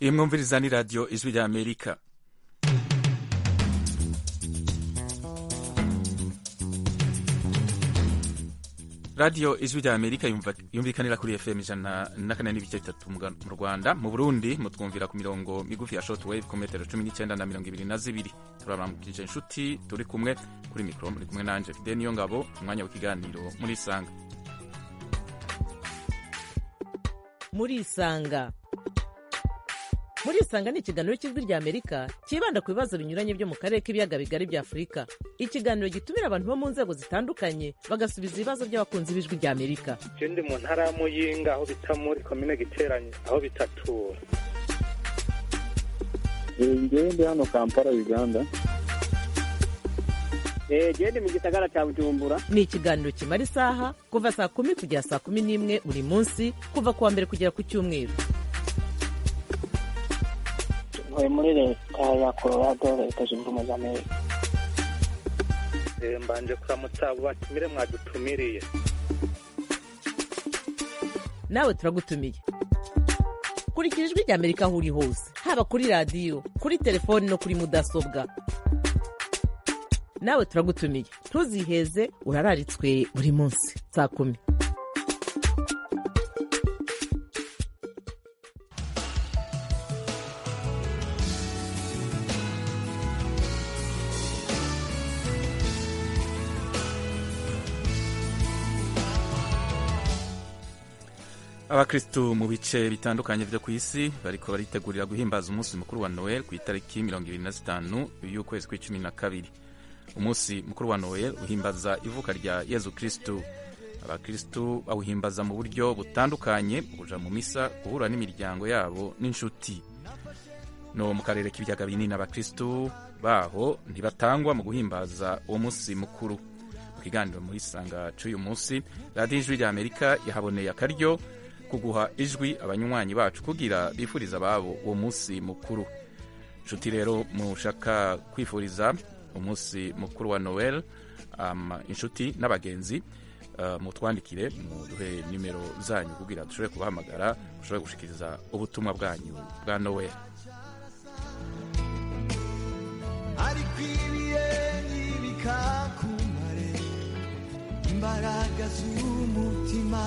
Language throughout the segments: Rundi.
iyi mwumviriza ni radiyo ijwi rya amerika radiyo ijwi rya amerika yumvikanira kuri fm ijana na kane n'ibice bitatu mu rwanda mu burundi mutwumvira ku mirongo migufi ya short wave ku metero cumi n'icyenda na mirongo ibiri na zibiri turabaramukije inshuti turi kumwe kuri mikoro muri kumwe nanje fide niyo ngabo umwanya w'ikiganiro muri isanga muri isanga muri isanga ni ikiganiro cy'ijwi rya amerika cyibanda ku bibazo binyuranye byo mu karere k'ibiyaga bigari bya afurika ikiganiro gitumira abantu bo mu nzego zitandukanye bagasubiza ibibazo by'abakunzi b'ijwi rya amerika je ndi mu ntara ya muyinga aho bita muri komine giteranye aho bitatura ngewe ndi hano kampala uganda gende mu gisagara cya bujumbura ni ikiganiro kimara isaha kuva saa kumi kugera saa kumi n'imwe buri munsi kuva ku wa mbere kugera ku cyumweru ntuye muri leta ya colorado leta zunze ubumwe za amerika Eh, mbanje kuramutsa abo batumire mwadutumiriye nawe turagutumiye kurikira ijwi rya amerika aho uri hose haba kuri radiyo kuri telefoni no kuri mudasobwa nawe turagutumiye ntuziheze urararitswe buri munsi saa kumi abakristu mu bice bitandukanye vyo ku isi bariko baritegurira guhimbaza umunsi mukuru wa noel ku itariki mirongo ibiri na zitanu y'ukwezi kw'icumi na kabiri umunsi mukuru wa noel uhimbaza ivuka rya yezu kristu abakristu bawuhimbaza mu buryo butandukanye kuja mu misa guhura n'imiryango yabo n'inshuti no mu karere k'ibiyaga binini abakristu baho ntibatangwa mu guhimbaza uwo munsi mukuru mu kiganiro muri sanga c'uyu munsi radiyo ijwi rya amerika yahaboneye akaryo kuguha ijwi abanywanyi bacu kugira bifuriza ababo uwo munsi mukuru nshuti rero mushaka kwifuriza umunsi mukuru wa noel um, inshuti n'abagenzi uh, mutwandikire muduhe nimero zanyu kugira dushobore kubahamagara mushobore gushikiriza ubutumwa bwanyu bwa noel ariko ibihe ntibikakumare imbaraga z'umutima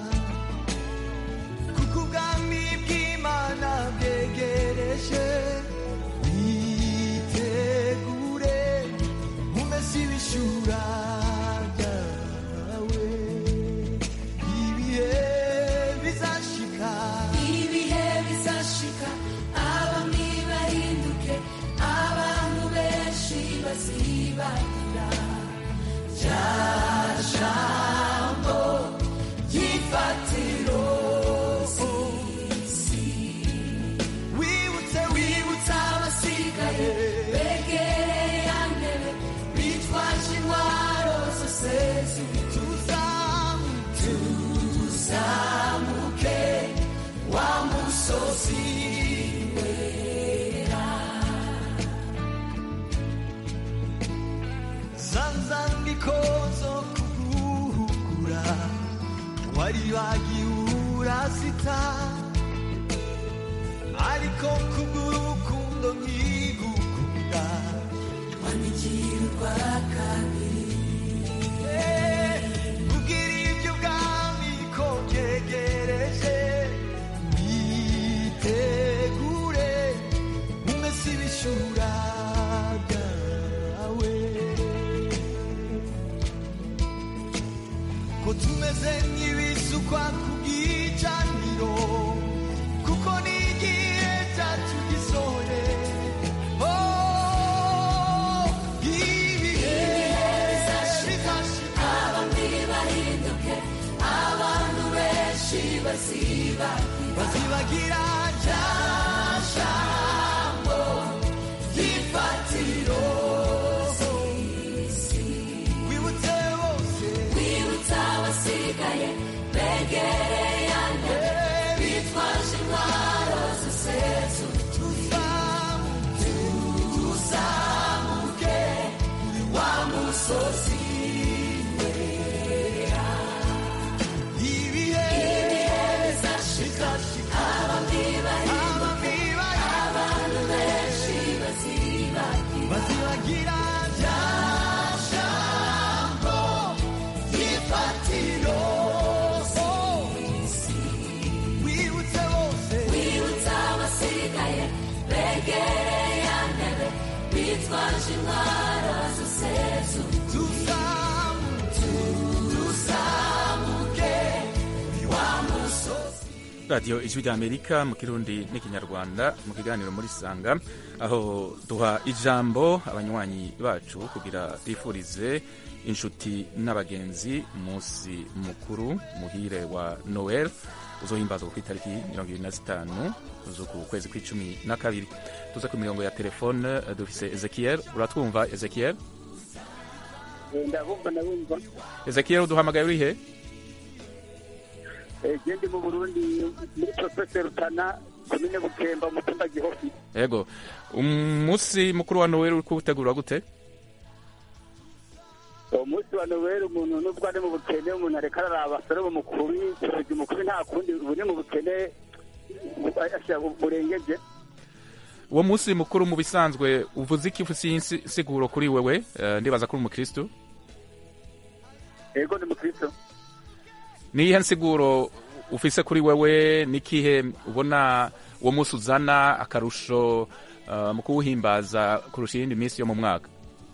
kuko ubwami bw'imana bwegereje witegure umese ibishura byawe ibihe bizashika ibihe bizashika abami bahinduke abantu benshi bazibagira rya jambo ry'ifatiro z'isi wibutse wibutsa abasigaye begereye ya ntebe bitwaje intwaro zose tuzamu tuzamuke wa musozi wera zanzandiko zo kuguhugura wari wagiye zita ariko kubw'urukundo nkigukunda wandikiye urwa kabiri Eh, kugira ibyo ubwami ko byegereje witegure umese ibishura byawe ko tumeze nk'ibisukwa ku bw'icaniro kuko ni igihe cyacu gisohoye Oh, ibihe bizashika abami bahinduke abantu benshi bazibagira bazibagira rya jambo ry'ifatiro z'isi wibutse bose wibutsa abasigaye begereye ya ntebe bitwaje intwaro zose tuzamuke wa musozi wera ibihe bizashika abami bahinduke radiyo ijwi ry'amerika mu kirundi n'ikinyarwanda mu kiganiro muri sanga aho duha ijambo abanywanyi bacu kugira bifurize inshuti n'abagenzi umunsi mukuru muhire wa noel uzohimbazwa ku itariki mirongo ibiri na zitanu z'uku kwezi kw'icumi na kabiri tuze ku mirongo ya telefone dufise ezekiel uratwumva ezekiel ndabumva ndabumva ezekiel uduhamagaye uri he gende mu burundi muri profese rutana komine bukemba umutumba gihofi yego umunsi mukuru wa noel uri kuwutegura gute uwo munsi wa noweli umuntu nubwo ari mu bukene umuntu areka araraba salomo mukuru ikirori mukuru nta kundi ubu ni mu bukene bu- burengeje uwo munsi mukuru mu bisanzwe uvuze iki ufise insiguro kuri wewe Eh, ndibaza kuri umukristu yego ni mukristo niyihe nsiguro ufise kuri wewe nikihe ubona uwo munsi uzana akarusho eh, mu kuwuhimbaza kurusha iyindi minsi yo mu mwaka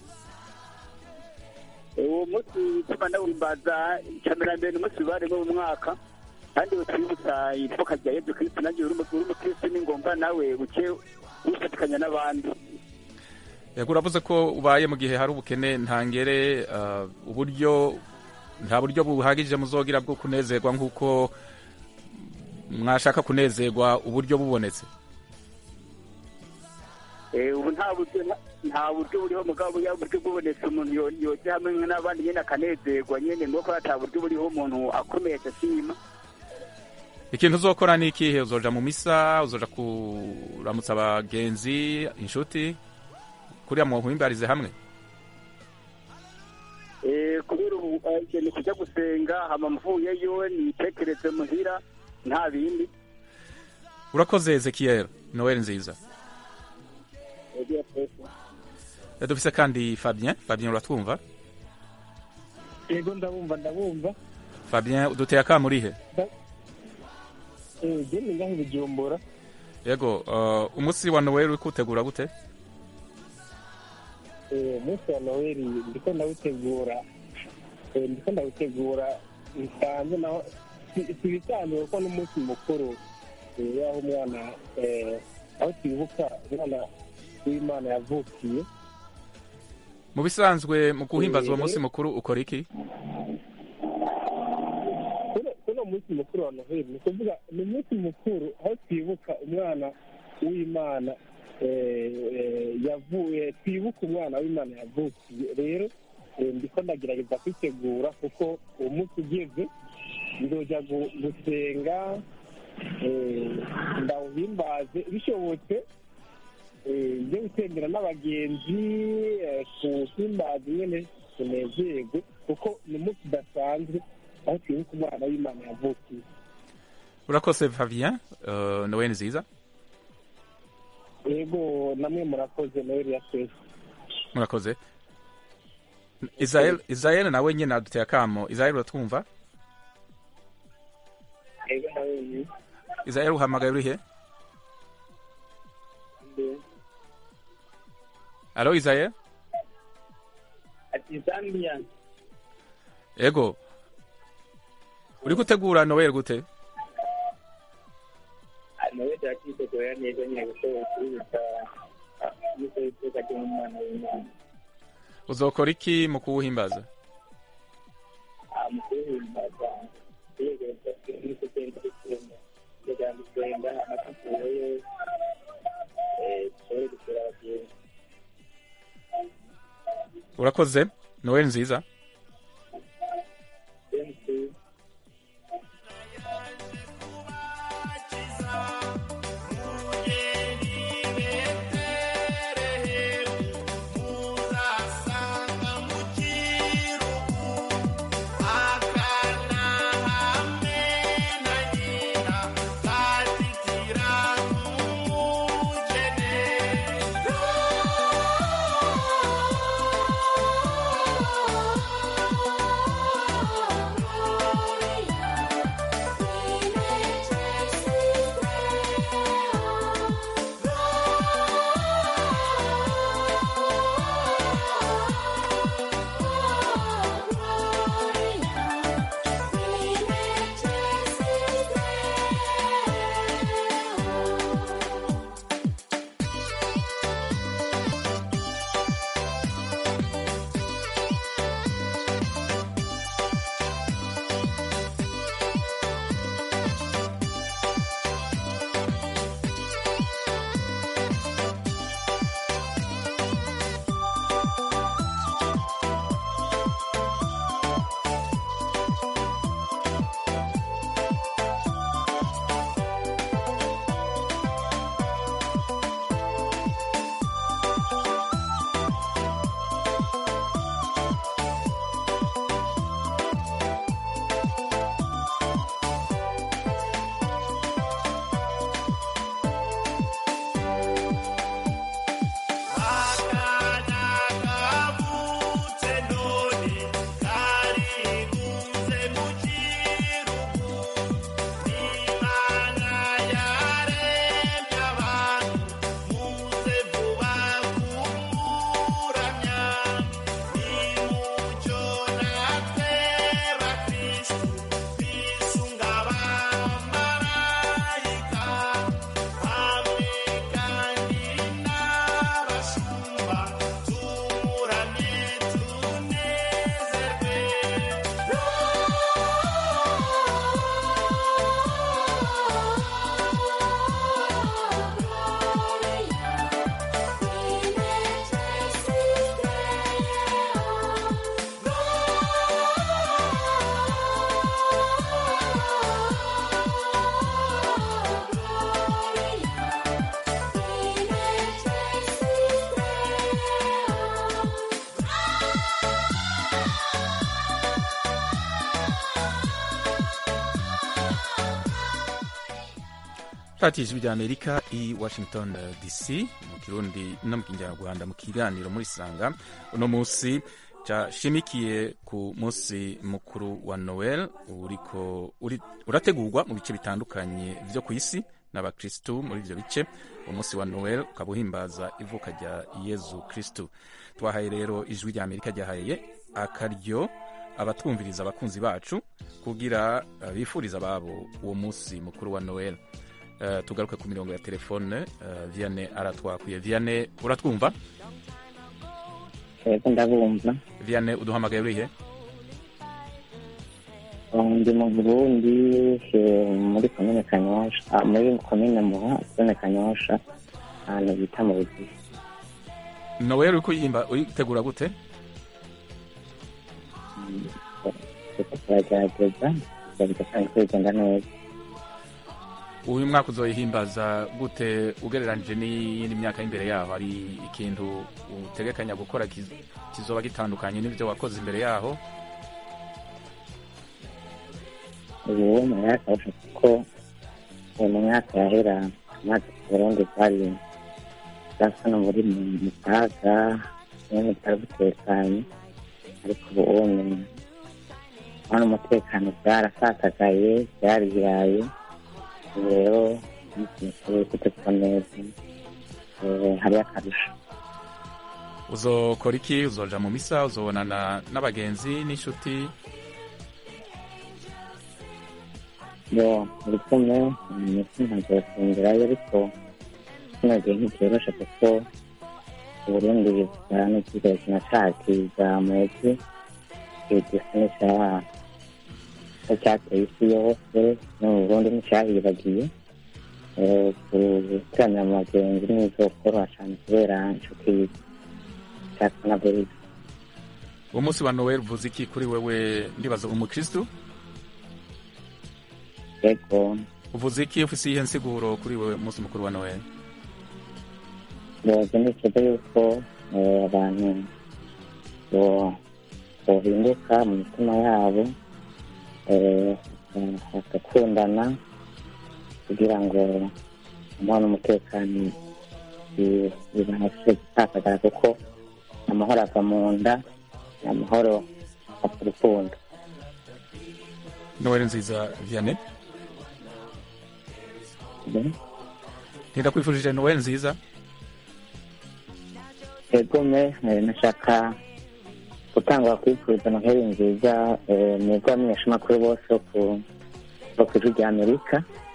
uwo munsi utuma ndawimbaza icyamirambere ni umunsi bibaremo mu mwaka kandi utwibutsa ivuka rya yezu kristo nanjye uri umu- uri umukristo ni ngombwa nawe uke wifatikanya n'abandi yego uravuze ko ubaye mu gihe hari ubukene ntangere eh, uburyo nta buryo buhagije muzogira bwo kunezerwa nk'uko mwashaka kunezerwa uburyo bubonetse Eh, ubu nta buryo nta- nta buryo buriho mugabo ya buryo bubonetse umuntu yo- yoja hamwe n'abandi nyene akanezerwa nyene nuko ata buryo buriho umuntu akomeye ashima ikintu uzokora ni ikihe uzoja mu misa uzoja kuramutsa abagenzi inshuti kuriya muhimbarize hamwe Eh, kubera ubu eh, ni kuja gusenga hama mvuyeyo nitekereze muhira nta bindi urakoze ezekiel noel nziza Eh, dufise kandi fabien fabien uratwumva yego ndabumva ndabumva fabien uduteye akamurihe Eh, je ni ngaho i bujumbura yego uh, umunsi wa noel uri kuwutegura gute Eh, umunsi wa noweli ndiko ndawutegura Eh, ndiko ndawutegura bisanzwe naho si si ibisanzwe kuko n'umunsi mukuru eh, y'aho umwana eh, aho twibuka umwana w'imana yavukiye mu bisanzwe mu guhimbaza uwo Eh, munsi mukuru ukora iki kuno kuno munsi mukuru wa noheli ni ukuvuga ni umunsi mukuru aho twibuka umwana w'imana eh, eh, yavuye twibuka umwana w'imana yavukiye rero eh, ndiko ndagerageza kwitegura kuko uwo munsi ugeze nzoja gu- gusenga eh, ndawuhimbaze bishobotse eh, njye gutembera n'abagenzi eh, kuhimbaza nyene tunezerwe kuko ni umunsi udasanzwe aho twibuka umwana w'imana yavukiye urakoze fabien uh, noel nziza yego namwe murakoze noheli ya twese murakoze israel israel nawe nyine aduteye akamo israel uratwumva yego nawe israel uhamagaye urihe alo israel ati zambia ego uri gutegura noel gute noheli yakitegura neza nyine gushobora kubibuka yuko ivuka ry'umwana w'imana uzokora iki mu kuwuhimbaza mu kuwuhimbaza tuyegereza kuri kugenda dusenga kugira ngo dusenga amatafuro yo dushobore gusura abagenzi urakoze noel nziza Oh radiyo ijwi rya amerika i washington dc mu kirundi no mu kinyarwanda mu kiganiro muri sanga uno munsi cyashimikiye ku munsi mukuru wa noel uriko uri- urategurwa mu bice bitandukanye vyo ku isi n'abakristu muri ivyo bice umunsi wa noel ukaba uhimbaza ivuka rya yezu kristu twahaye rero ijwi rya amerika ryahaye akaryo abatwumviriza abakunzi bacu kugira uh, bifuriza ababo uwo munsi mukuru wa noel uh, tugaruke ku mirongo ya telefone uh, viane aratwakuye viane uratwumva yego ndabumva viane uduhamagaye urihe ndi mu burundi eh, muri komine kanyosha ah, muri komine muha zone kanyosha ahantu bita mu bugizi noel uriko uyimba uyitegura gute kuko turagerageza tugerageza kwigenda neza uyu mwaka uzoyihimbaza gute ugereranije n'iyindi myaka y'imbere yaho hari ikintu utegekanya gukora kiz- kizoba gitandukanye n'ivyo wakoze imbere yaho ubu mu myaka yose kuko uyu mu myaka yahera amazi ku burundi bwari bwasa no muri mu mutaga nyine butari butekanye ariko ubu ubu hano umutekano byarasatagaye byariraye ubu rero umunsi mukuru uri gutegurwa neza Eh, hariyo akarusho uzokora iki uzoja mu misa uzobonana n'abagenzi n'inshuti yo muri kumwe imiti ntabwo yasengerayo ariko kino gihe ntikyoroshe kuko uburundi bwa n'ikigo kinashakiriza mwezi igisa n'icyaha ko cyateye isi yose no mu burundi nticyahibagiye Eh, guteranira mu bagenzi n'izokoroha cyane kubera inshuti cyatwa na buriza uwo munsi wa noel uvuze iki kuri wewe ndibaza umukristu yego uvuze iki ufise iyihe nsiguro kuri wewe umunsi mukuru wa noel yoza nifuza yuko eh, abantu bo- bohinduka mu mitima yabo eh, bagakundana kugira ngo amahoro n'umutekano bi- bibashe gutakagara kuko amahoro ava mu nda amahoro ava urukundo noel nziza viane Mhm. ntindakwifurije noel nziza egome eh, nashaka gutanga kwifuriza noheli nziza eh, mwebwe abamenyeshamakuru bose bo ku- bo ku ijwi rya amerika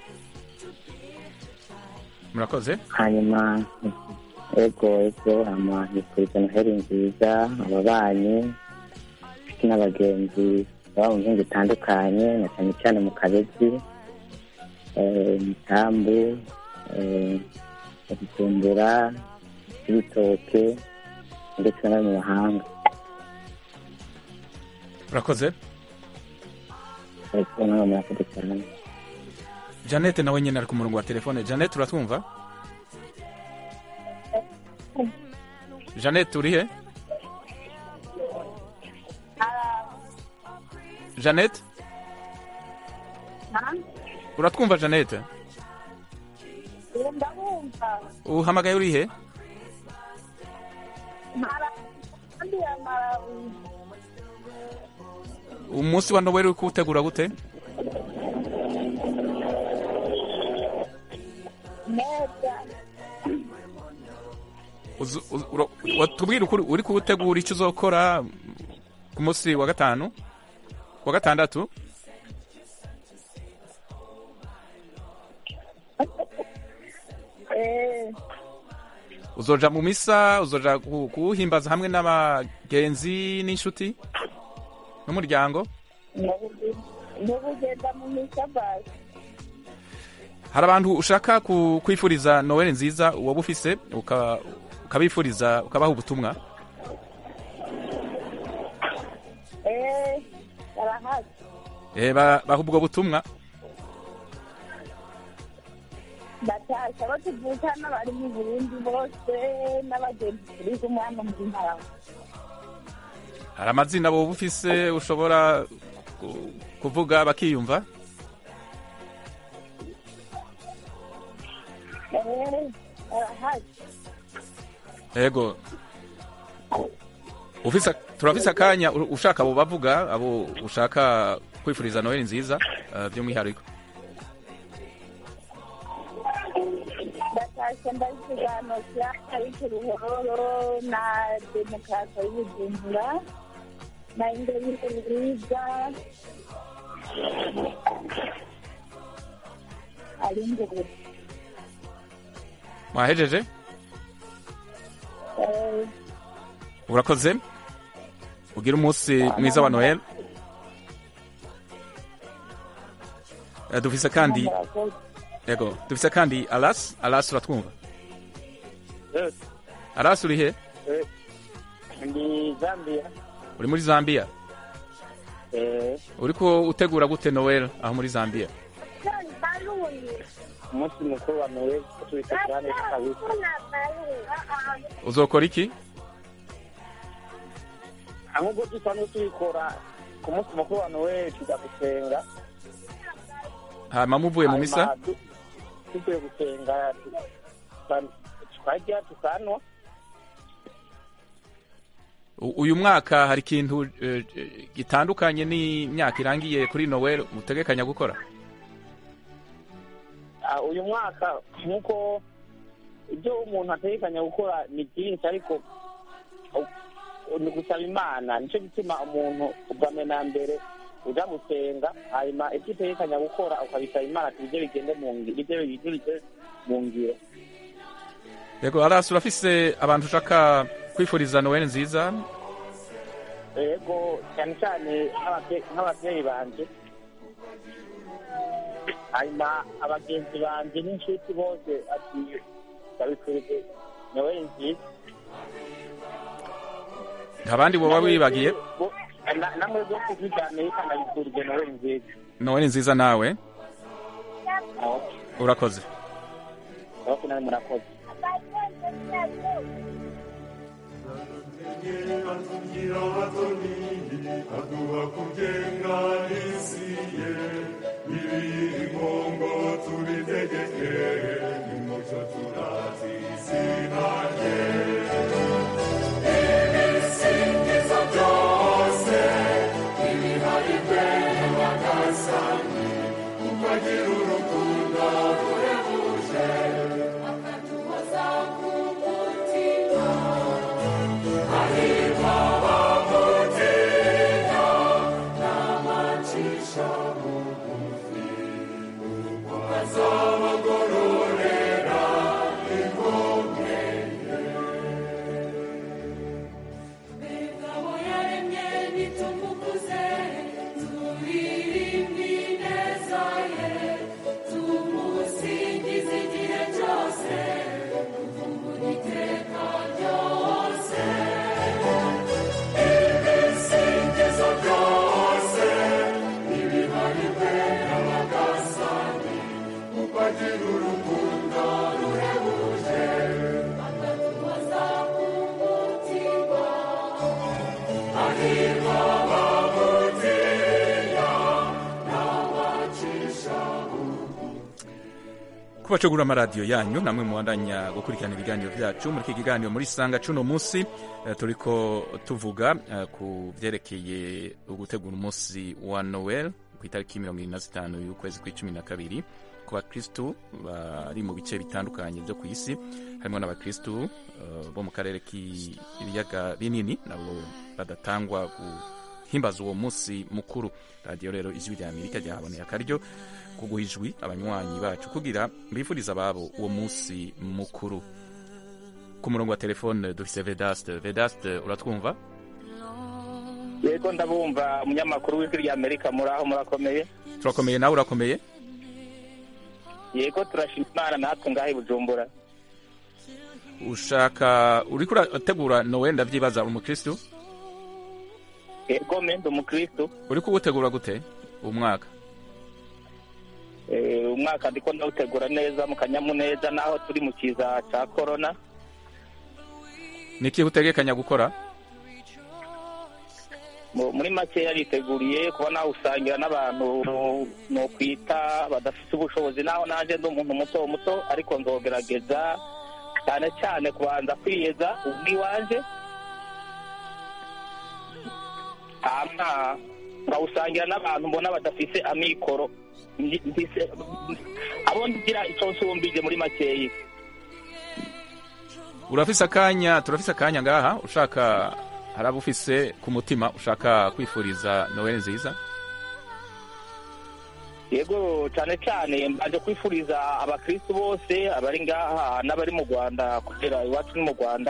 murakoze hanyuma ego ego hama nifuriza noheli nziza ababanyi inshuti n'abagenzi baba mu bihugu bitandukanye na cyane cyane mu kabezi eh, mitambu eh, bujumbura ibitoke ndetse no mu mahanga urakoze ariko nawe murakoze cyane janete nawe nyine ari ku murongo wa telefone janete uratwumva janete urihe janete uratwumva janete ndabumva uhamagaye urihe kandi ya malawi umunsi wa noweli uri kuwutegura gute neza Uzu- uzu- ura- watubwira ukuri uri kuwutegura icyo uzokora ku munsi wa gatanu wa gatandatu eh uzoja mu misa uzoja ku- kuwuhimbaza hamwe n'abagenzi n'inshuti n'umuryango ntubugenda mu misabasi hari abantu ushaka ku- kwifuriza noweli nziza waba ufise uka- ukabifuriza ukabaha ubutumwa eh barahari Eh, ba- baha ubwo butumwa ndatasha abo tuvukana bari mu burundi bose n'abagenzi turi kumwe hano muri malawi hari amazina wowe ufise ushobora ku- kuvuga bakiyumva Eh, arahari yego ufise turafise akanya u- ushaka abo bavuga abo ushaka kwifuriza noheli nziza eh, by'umwihariko ndatashye ndayisigano cyaka y'uruhororo na demokarasi y'ubujumbura na ingabire nziza ari imbere mwahejeje Eh, urakoze ugira umunsi mwiza wa noheli Eh, dufise kandi murakoze. yego dufise kandi alas alas uratwumva alas uri he ndi zambia uri muri zambia eh, uriko utegura gute noel aho muri zambia umunsi mukuru wa noel tubitekane kabisa uzokora iki ahubwo dusanzwe tubikora ku munsi mukuru wa noel tujya gusenga hama muvuye mu misa Hanyuma tu- tuvuye gusenga tu- tuka- tukarya tukanwa U- uyu mwaka hari ikintu eh, eh, gitandukanye n'imyaka irangiye kuri noel mutegekanya gukora Ah, uyu mwaka nk'uko ibyo umuntu ategekanya gukora ni byinshi ariko u- ni gusaba imana nicyo gituma umuntu ubwa mbere na mbere uja gusenga hanyuma ibyo utegekanya gukora ukabisaba imana ati ibyo bigende mu ngiro ibyo ibyo bigende mu ngiro yego alas urafise abantu ushaka kwifuriza noel nziza yego cyane cyane nk'ababye- nk'ababyeyi banje hanyuma abagenzi banje n'inshuti bose ati babifurije noel nziza nta bandi boba wibagiye Bo- na- namwe bose kwijyana ndabifurije noel nziza noel nziza nawe aho urakoze aho nawe murakoze atugira abatoni aduha kugenga isi ye ibingongo tubitegeke nimucyo turazi izina rye ibisingizo byose ibihari mbere bagasani kuko agira urukundo ruhebuje akatuhoza ku mutima hahirwa abamutinya n'abacisha bugufi kuko azabagororera inkomere Ngabo yaremye nitumukuze turirimbe ineza ye tumusingize igihe cyose tuvuga iteka ryose ibisingizo byose ibiharirwe n'abagasani kuko agira urukundo ruhebuje akatuhoza ku mutima hahirwa abamutinya n'abacisha kubacagura amaradiyo yanyu namwe mubandanya gukurikirana ibiganiro byacu muri iki kiganiro muri sanga cuno munsi eh, turiko tuvuga eh, ku byerekeye gutegura umunsi wa noel ku itariki mirongo irindwi na zitanu y'ukwezi kw'icumi na kabiri ku bakristu bari mu bice bitandukanye byo ku isi harimo n'abakristu eh, bo mu karere k'ibiyaga binini nabo badatangwa guhimbaza uwo munsi mukuru radiyo rero ijwi rya amerika ryahaboneye akaryo ko guha ijwi abanywanyi bacu kugira bifuriza ababo uwo munsi mukuru ku murongo wa telefone dufise vedaste vedaste uratwumva yego ndabumva umunyamakuru w'ijwi rya amerika muraho murakomeye turakomeye nawe urakomeye yego turashima imana natwe ngaho i bujumbura ushaka uriko urategura nowe ndavyibaza uri umukristu yego me ndi umukristu uriko uwutegura gute uwo mwaka Eh, umwaka ndiko ndawutegura neza mu kanyamuneza naho turi mu kiza ca korona niki utegekanya gukora mu- muri make yariteguriye kuba nawe usangira n'abantu no kwita badafite ubushobozi naho naje ndi umuntu muto muto ariko nzogerageza cyane cyane kubanza kwiyeza ubwiwanje hama nkawusangira n'abantu mbona badafise amikoro Ndi- ndise- abo ngira icyo nsumbije muri makeyi urafise akanya turafise akanya ngaha ushaka hari abo ufise ku mutima ushaka kwifuriza noel nziza yego cyane cyane mbaje kwifuriza abakristu bose abari ngaha n'abari mu rwanda kugera iwacu ni mu rwanda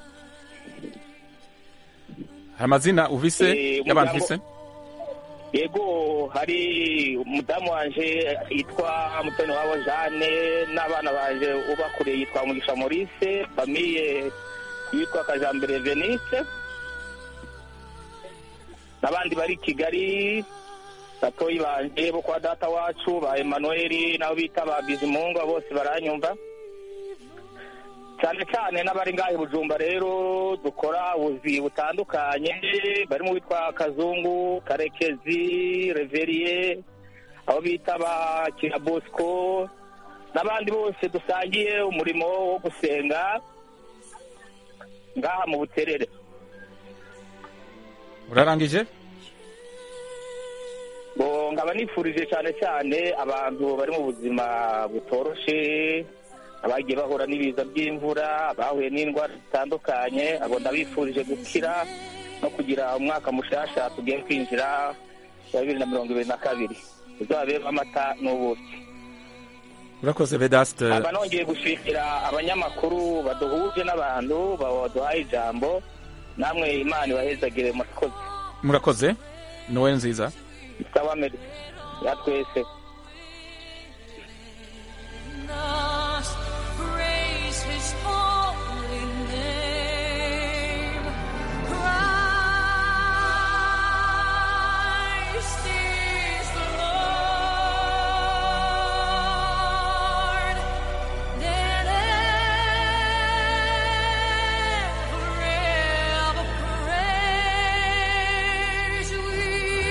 hari amazina uvise Eh, y'abantu umuryango- ufise yego hari umudamu wanje yitwa mutoni wabo jane n'abana banje ubakuriye yitwa mugisha maurice famiye yitwa kajambere venise n'abandi bari i kigali batoyi banje bo kwa data wacu ba emanueli nabo bita ba bizimungu abo bose baranyumva cyane cyane n'abari ngaha i bujumba rero dukora ubuzi butandukanye barimo witwa kazungu karekezi reveriye abo bita ba kirabosco n'abandi bose dusangiye umurimo wo gusenga ngaha mu buterere urarangije ngo nkaba nifurije cyane cyane abantu bari mu buzima butoroshe abagiye bahura n'ibiza by'imvura bahuye n'indwara zitandukanye abo ndabifurije gukira no kugira umwaka mushasha tugiye kwinjira wa bibiri na mirongo ibiri na kabiri uzabemo amata n'ubuki urakoze vedaste aba nongeye gushimira abanyamakuru baduhuje n'abantu baduhaye ijambo namwe imana ibahezagire murakoze murakoze noel nziza sawa meri ya twese us praise his holy name. Christ is the Lord. Then ever, ever praise we.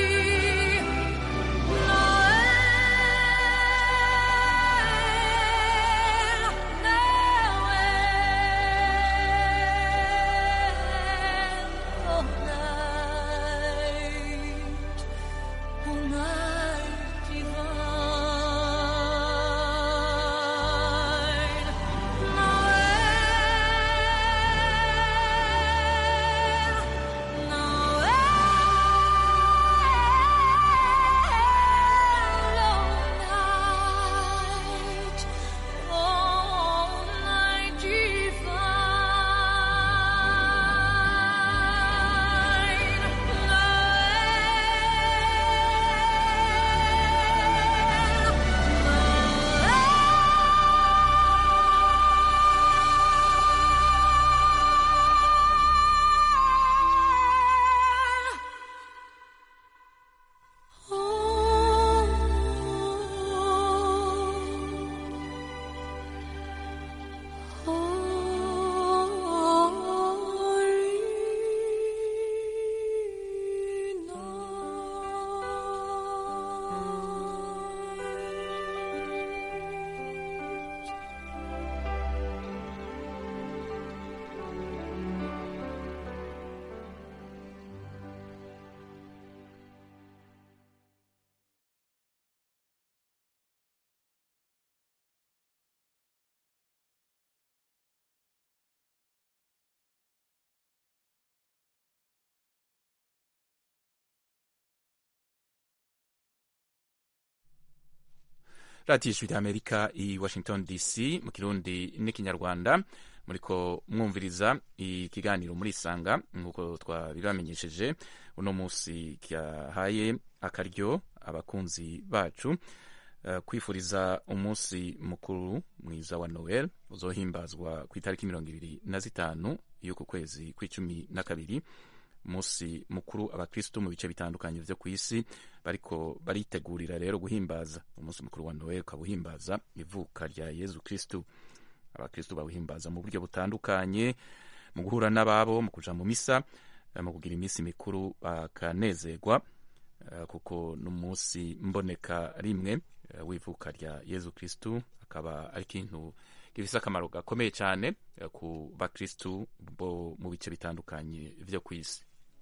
radiyo ijwi ry'amerika i washington dc mu kirundi n'ikinyarwanda muriko mwumviriza ikiganiro muri isanga nk'uko twabibamenyesheje uno munsi cyahaye akaryo abakunzi bacu uh, kwifuriza umunsi mukuru mwiza wa noel uzohimbazwa ku itariki mirongo ibiri na zitanu y'uku kwezi kw'icumi na kabiri umunsi mukuru abakristo mu bice bitandukanye vyo ku isi bariko baritegurira rero guhimbaza umunsi mukuru wa noel ukaba uhimbaza ivuka rya yezu kristu abakristo bawuhimbaza mu buryo butandukanye mu guhura n'ababo mu kuja mu misa eh, mu kugira iminsi mikuru bakanezerwa eh, kuko ni umunsi mboneka rimwe eh, w'ivuka rya yezu kristu akaba ari ikintu gifise akamaro gakomeye cyane eh, ku bakristu bo mu bice bitandukanye vyo ku isi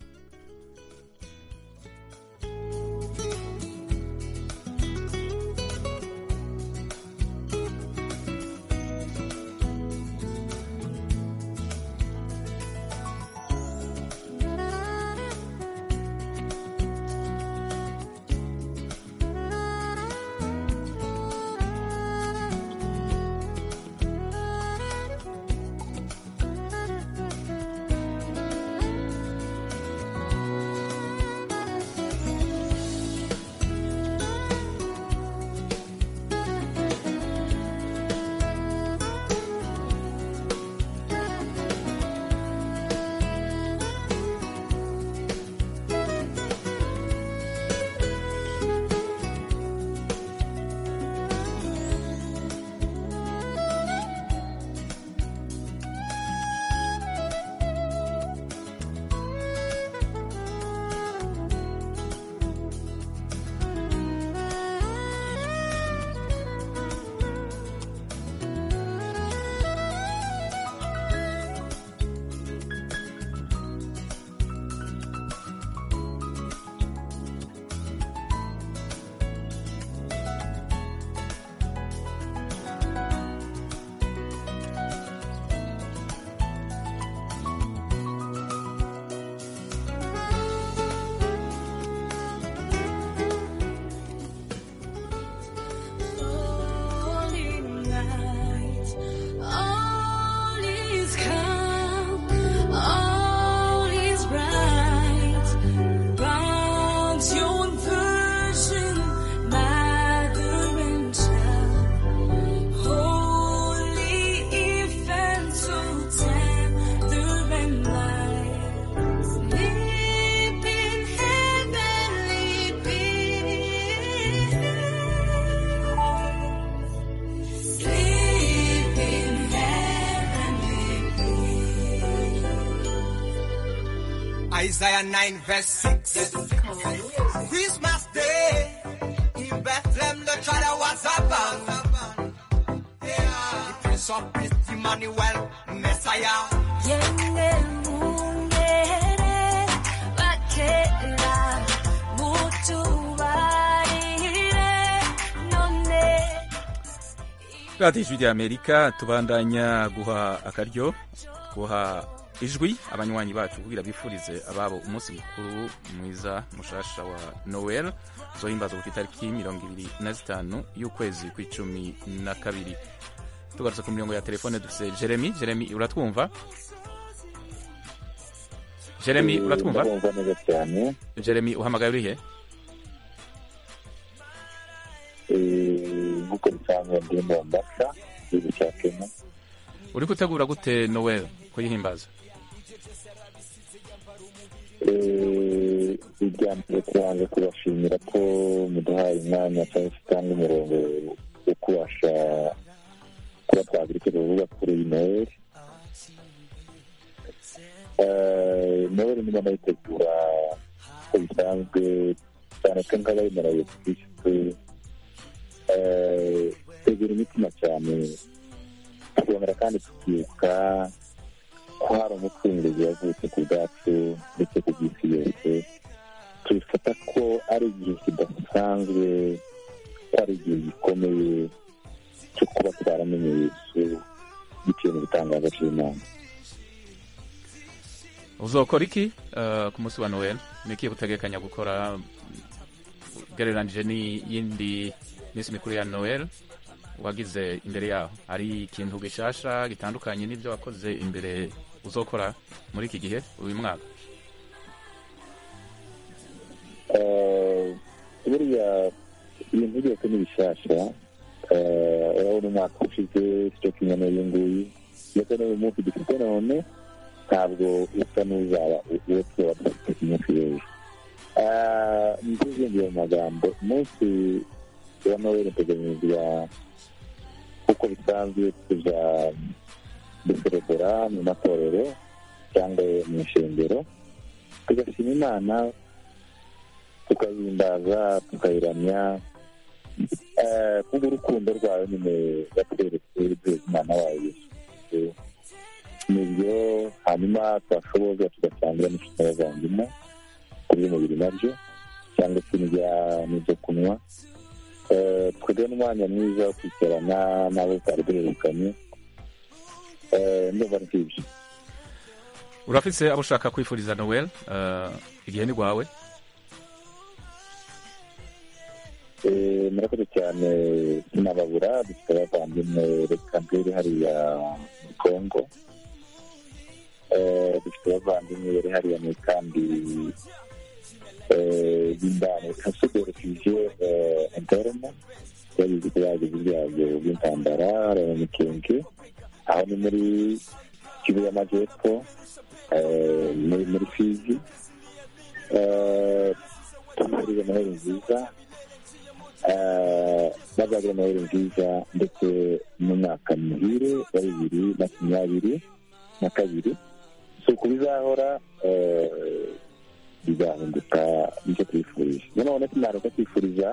Holy night, all is calm, all is bright. Bounds your virgin, mother and child. Holy infant, so tender and mild. Sleep in heavenly peace. Sleep in heavenly Isaiah 9 verse 6. Christmas Day in Bethlehem, the child was born. Yeah. The Prince of Peace, Emmanuel, Messiah. Yenge mungere bakera mutubarire none radiyo ijwi rya amerika tubandanya guha akaryo guha ijwi abanywanyi bacu kugira bifurize ababo umunsi mukuru mwiza mushasha wa noel uzohimbaza ku itariki mirongo ibiri na zitanu y'ukwezi kw'icumi na kabiri tugarutse ku mirongo ya telefone dufise jeremy jeremy uratwumva jeremy uratwumva ndabumva neza cyane jeremy uhamagaye urihe Eh, nk'uko bisanzwe ndi mombasa igihugu cya kenya uri gutegura gute noel kuyihimbaza Eh, irya mbere tubanza kubashimira ko muduhaye umwanya cyangwa se utanga umurongo wo kubasha kuba twagira icyo tuvuga kuri iyi noheli Eh, noheli niba nayitegura uko bisanzwe cyane ko nk'abayemera yesu kirisitu eh, tegura imitima cyane tukongera kandi tukibuka ko hari umucunguzi wavutse ku bwacu ndetse ku bw'isi yose tubifata ko ari igihe kidasanzwe ko ari igihe gikomeye cyo kuba twaramenye yesu bitewe n'igitangaza cy'imana uzokora iki eh, ku munsi wa noel ni iki utegekanya gukora ugereranije n'iyindi minsi mikuru ya noel wagize imbere yaho hari ikintu gishasha gitandukanye n'ibyo wakoze imbere uzokora muri iki gihe uyu mwaka Eh, buriya ibintu byose ni bishyashya Eh, urabona umwaka ushize cyo kimwe n'uyu nguyu ndetse n'uyu munsi dufite none ntabwo usa n'uzaba uwo tuba dufite ku munsi w'ejo ntiziyongere mu magambo umunsi wa noheli uteganyirizwa uko bisanzwe tuja duserebura mu matorero cyangwa mu ishengero tugashima imana tukayihimbaza tukayiramya eh, kubw'urukundo rwayo nyine yatweretse rweza umwana wayo yesu Kristo. nibyo hanyuma twashoboza tugasangira n'inshuti n'abavandimwe ku by'umubiri nabyo cyangwa se n'ibya n'ibyo kunywa Eh, twebwe n'umwanya mwiza wo kwicarana n'abo twari duherukanye Eh, ndumva ari nk'ibyo urafise abo ushaka kwifuriza noel eh, igihe ni rwawe Eh, murakoze cyane sinababura dufite abavandimwe reka mbere hariya muri kongo Eh, dufite abavandimwe bari hariya mu kambi eh, y'indani kasuderefije interna yagize ibyago ibyago by'intambara hariya mu mikenke aho ni muri kivu y'amajyepfo eh, muri muri fizi Eh, tumuriwe noheli nziza Eh, bazagira noheli nziza ndetse n'umwaka muhire wa bibiri makumyabiri na kabiri si uku bizahora eh, bizahinduka nicyo twifurije nanone tunareka kwifuriza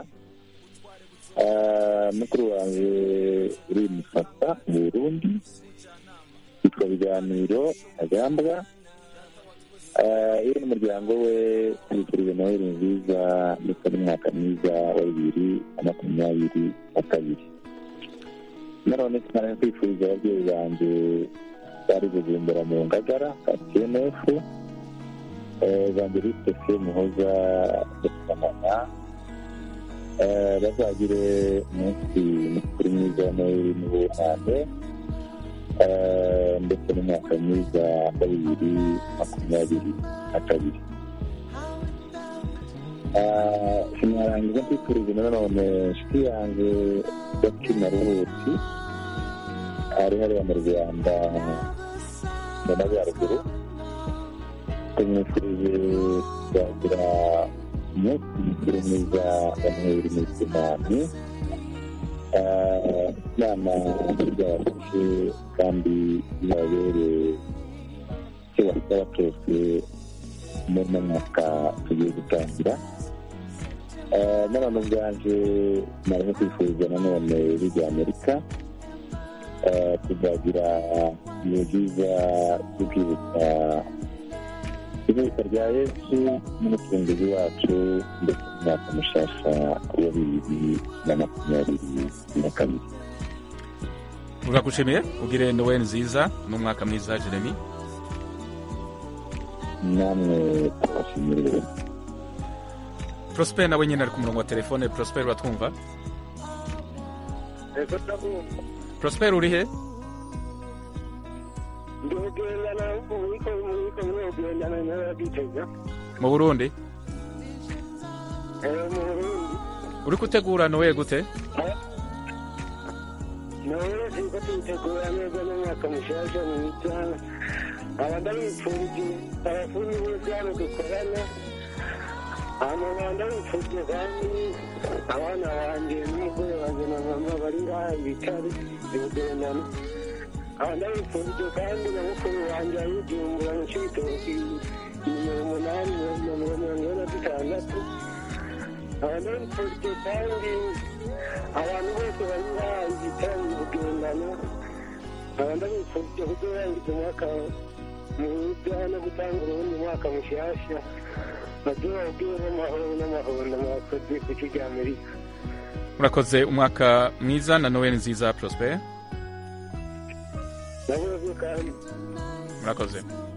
eh, mukuru wanjye uri musasa mu burundi yitwa biganiro agambwa Eh, iyo n'umuryango we tubifurije noheli nziza ndetse n'umwaka mwiza wa bibiri na makumyabiri na kabiri nanone tunareka kwifuriza ababyeyi banjye bari bujumbura mu ngagara ka tnf evangeliste fe muhoza ndetsamana bazagire umunsi mukuru mwiza wa noheli n'ubunane Eh, ndetse n'umwaka mwiza wa bibiri makumyabiri na kabiri Eh, sinarangiza kwifuriza nanone inshuti yanjye gaki na ruhuti ari hariya mu rwanda mu majyaruguru tumwifurije kuzagira umunsi mukuru mwiza wa noheli n'ubunani inama byabafashe kandi bibabere icyo basaba cyose muri uno mwaka tugiye gutangira Eh, nanone ubwaje nariho kwifuriza nanone bijya amerika Eh, tuzagira ibihe byiza byo kwibuka ivuka rya yesu n'umucunguzi wacu ndetse n'umwaka mushasha wa bibiri na makumyabiri na kabiri turagushimiye ugire noel nziza n'umwaka mwiza jeremy namwe turabashimira prosper nawe nyine ari ku murongo wa telefone prosper uratwumva ego ndabumva prosper uri he ndi kugendana muriko muriko muri kugendana n'abagitega mu burundi eh mu Burundi uri gutegura noel gute nawe turiko tuyitegura neza n'umwaka mushasha mwiza aba ndabipfurije abafundi bose hano dukorana hama nkaba ndabipfurije kandi abana banje n'umugore wanje na mama bari ngaha ibitare ibugendana nkaba ndabipfurije kandi na mukuru wanje ayijumbura mu cibitoki nimero umunani na mirongo mirongo ine na dutandatu nkaba ndabipfurije kandi abantu bose bari ngaha ibitare ibugendana nkaba ndabipfurije kuzorangiza umwaka mwiza no gutanga urundi mwaka mushasha bazobagiwe n'amahoro n'amahoro mwakoze ku cyo rya amerika murakoze umwaka mwiza na noel nziza prosper nabuze kandi murakoze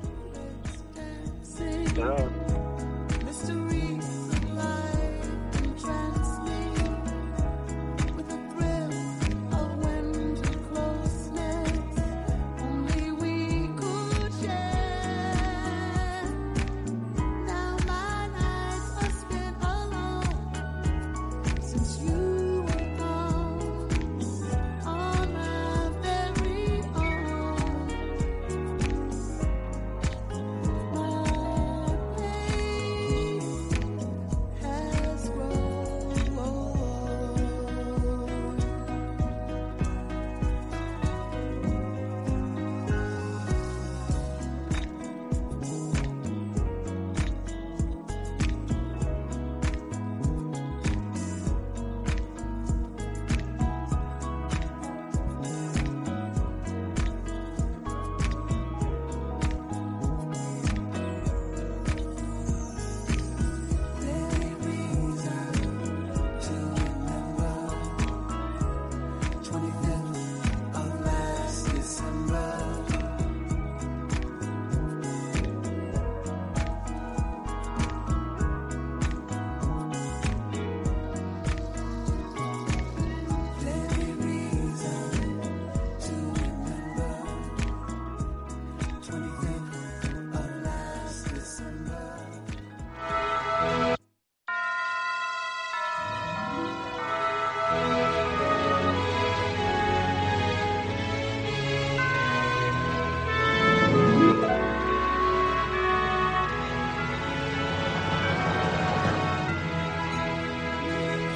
nawe Since you were gone on my very own, my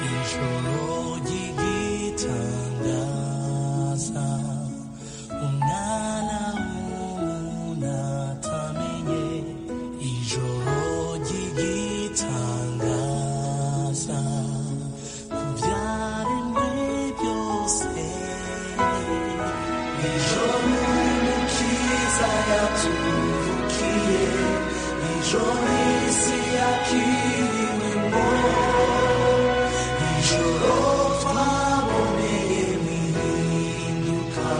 ijoro ry'igitangaza umwana w'umuntu atamenye ijoro ry'igitangaza ku byaremwe byose ijoro umukiza yaturukiye ijoro isi yakiriwemo ijoro twaboneye mwihinduka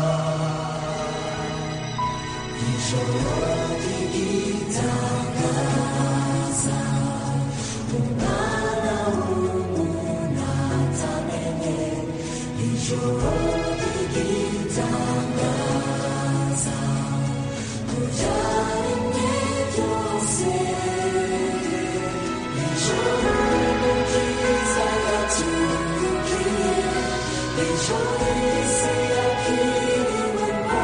ijoro ry'igitangaza umwana w'umuntu atamenye ijoro ry'igitangaza ku byaremwe byose ijoro umukiza yaturukiye ijoro isi yakiriwemo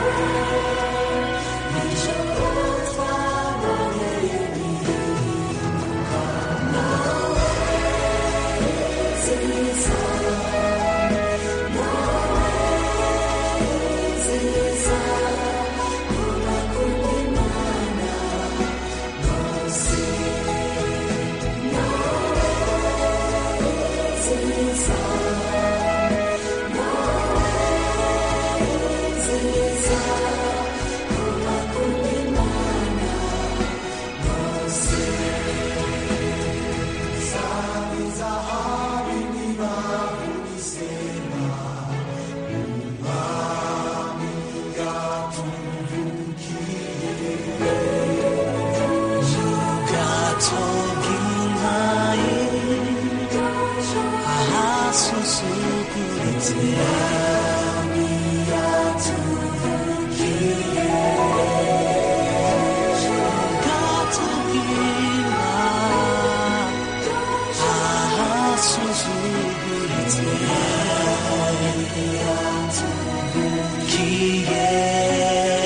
ijoro twaboneye mwihinduka nawe nziza nawe nziza kuba kumwe Imana bose nawe nziza nawe nziza kuba kumwe Imana bose Sami zahabu n'ibavu n'isema umwami yatuvukiye ubwato bw'intare ahasusuguritse umwami yatuvukiye ubwato bw'intare ahasusuguritse yatuvukiye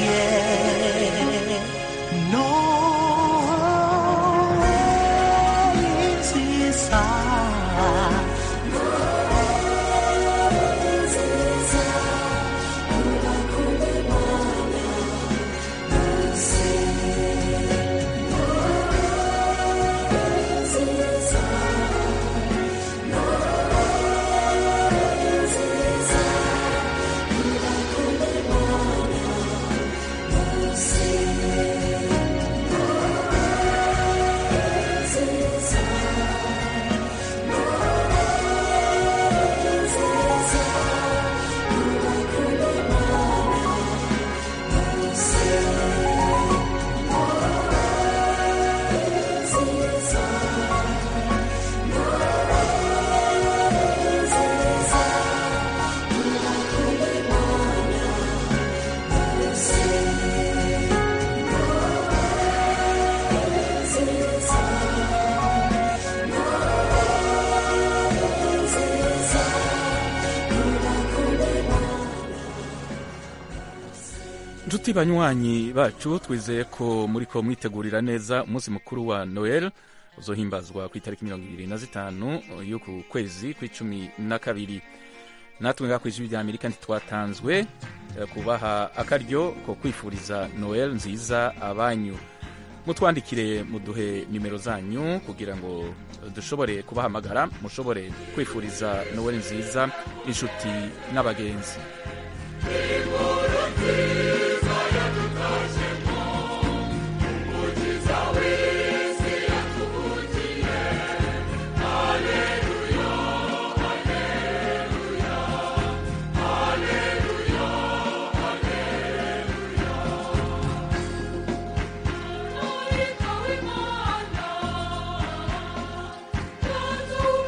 Noel nziza inshuti banywanyi bacu twizeye ko muri ko mwitegurira neza umunsi mukuru wa noel uzohimbazwa ku itariki mirongo ibiri na zitanu y'uku kwezi kw'icumi na kabiri natwe ngaha ku ijwi rya amerika ntitwatanzwe eh, kubaha akaryo ko kwifuriza noel nziza abanyu mutwandikire muduhe nimero zanyu kugira ngo dushobore kubahamagara mushobore kwifuriza noel nziza inshuti n'abagenzi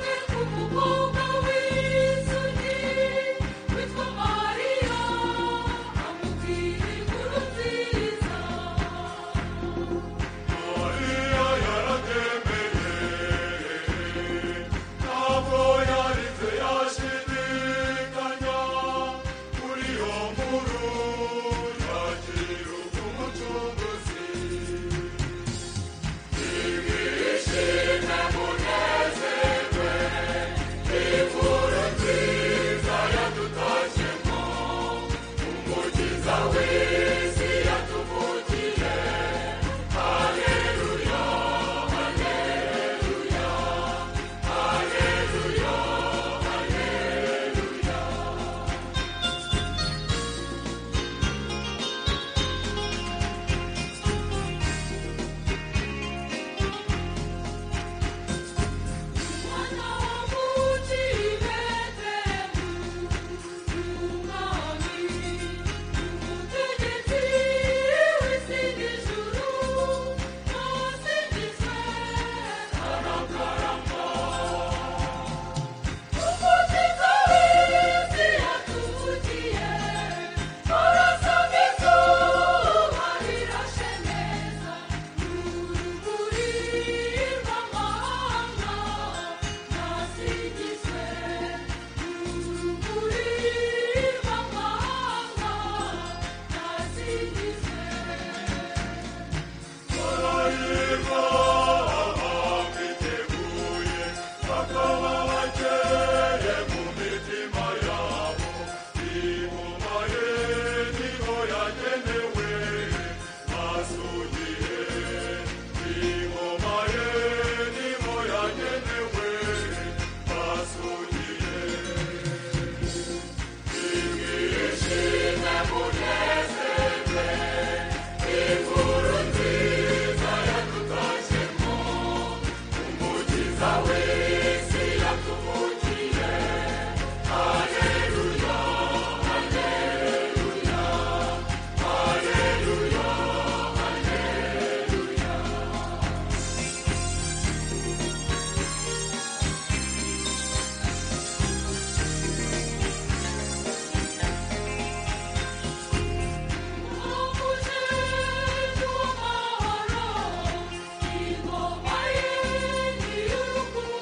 Maria bakaba bakeye mu mitima yabo ingoma ye niho yagenewe basugiye ingoma ye niho yagenewe basugiye Ingishime munezerwe inkuru nziza yadutashemo umukiza w'isi yatuvukiye haleluya haleluya haleluya haleluya ingoma ye ni y'urukundo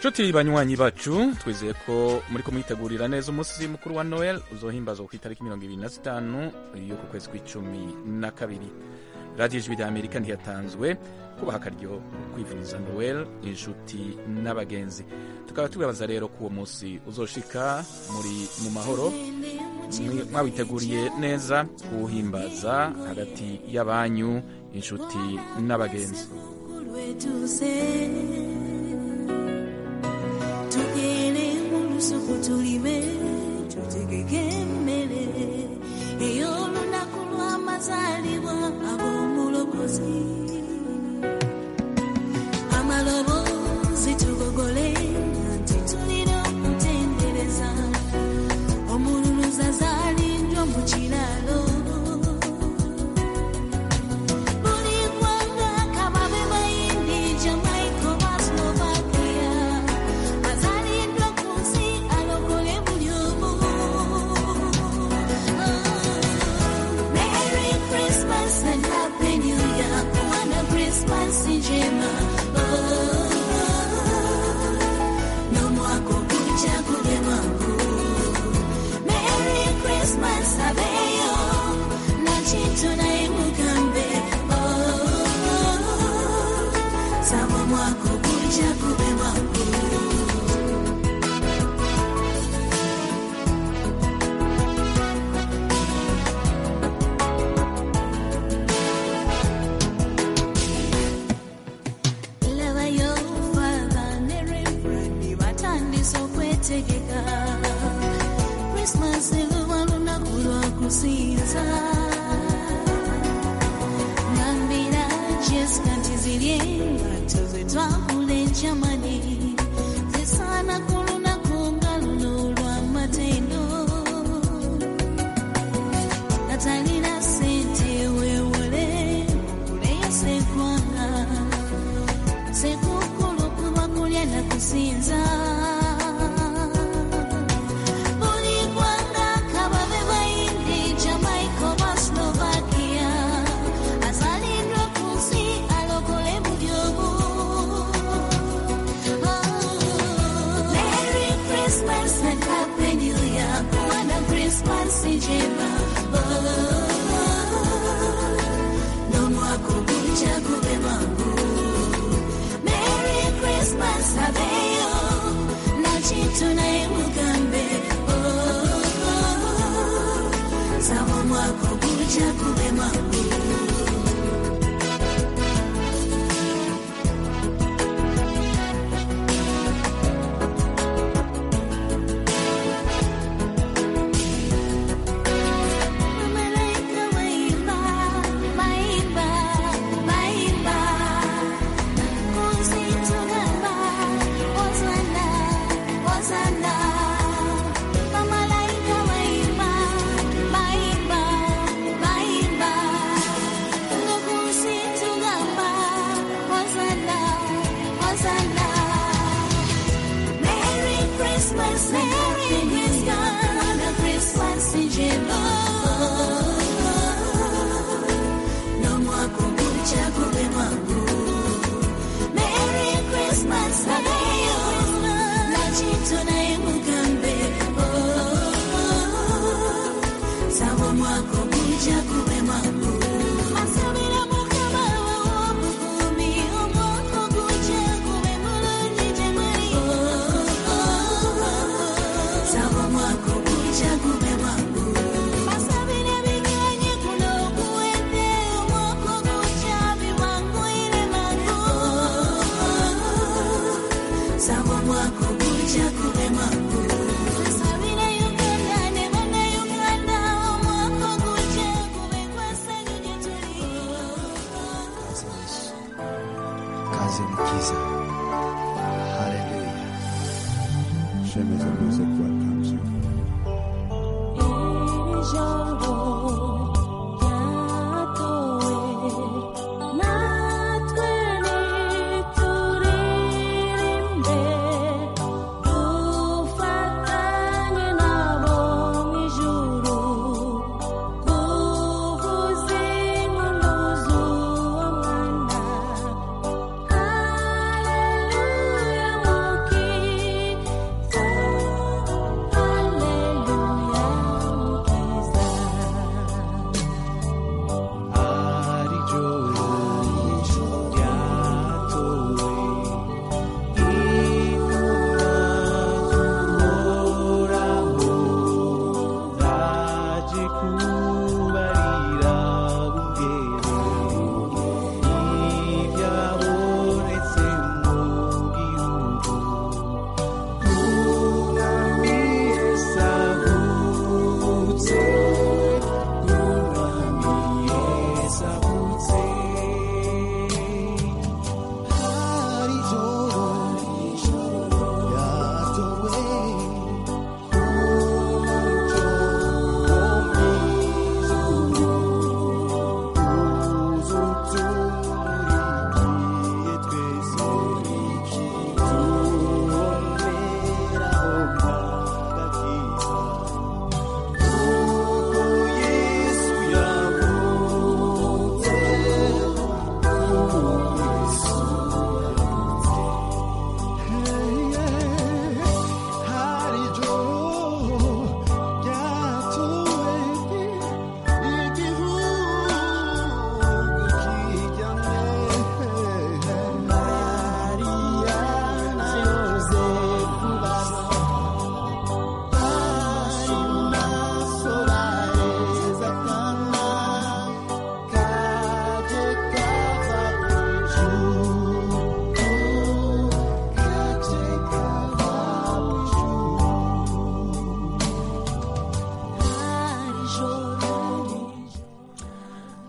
nshuti banywanyi bacu twizeye ko muri kumwitegurira neza umunsi mukuru wa noel uzohimbazwa ku itariki mirongo ibiri na zitanu y'uku kwezi kw'icumi na kabiri radiyo ijwi rya amerika ntiyatanzwe kubaha akaryo kwifuriza noel inshuti n'abagenzi tukaba tubabaza rero ko uwo munsi uzoshika muri mu mahoro mwi- mwawiteguriye neza kuwuhimbaza hagati y'abanyu inshuti n'abagenzi lwetuuse tugere mu lusuku tulime tutegeke emmere ey'olunaku lw'amazaalibwa ag'omulokozi amaloboozi tugogole nti tulina okutendereza omululuza zaalindwa mu kiraalo buli ggwanga kababe bayindi jamaica oba slovakia azaliddwa ku nsi alokole buli omu Merry Christmas and Happy New Year.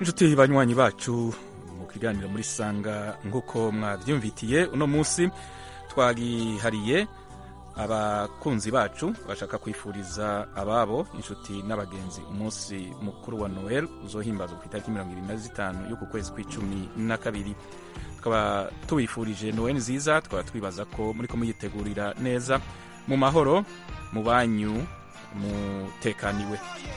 inshuti banywanyi bacu mu kiganiro muri sanga nk'uko mwabyumvitiye uno munsi twagihariye abakunzi bacu bashaka kwifuriza ababo inshuti n'abagenzi umunsi mukuru wa noel uzohimbazwa ku itariki mirongo irindwi na zitanu y'uku kwezi kw'icumi na kabiri tukaba tubifurije noel nziza tukaba twibaza ko muri ko muyitegurira neza mu mahoro mu banyu mutekaniwe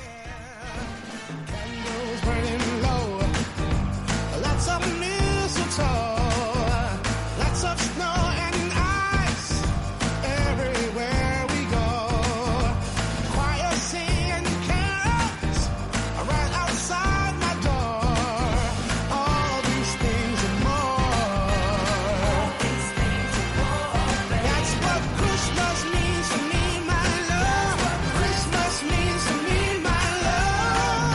burning low. Lots of mistletoe, lots of snow and ice everywhere we go. Choir singing carols right outside my door. All these things and more. That's what Christmas means to me, my love. Christmas means to me, my love.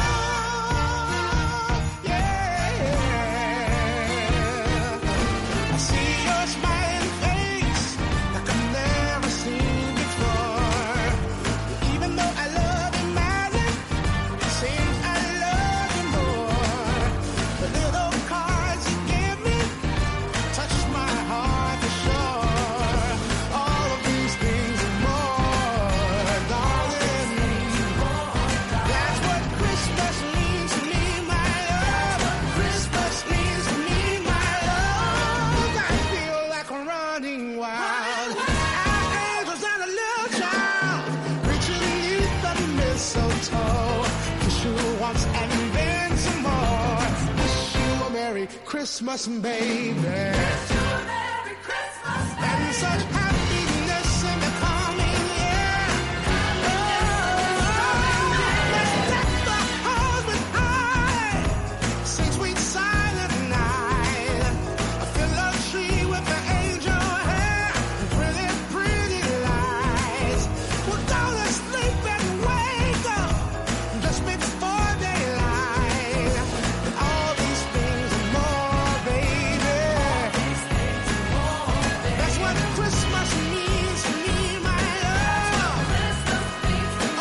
I see your smiling face like I've never seen before. Even though I love you madly, it seems I love you more. The little cards you give me touch my heart for sure. All of these things and more, darling. That's what Christmas means to me, my love. Christmas means to me, my love. I feel like I'm running wild. Our angels and a little child reaching beneath the mistletoe. Kiss you once and then some more. Wish you a Merry Christmas, baby.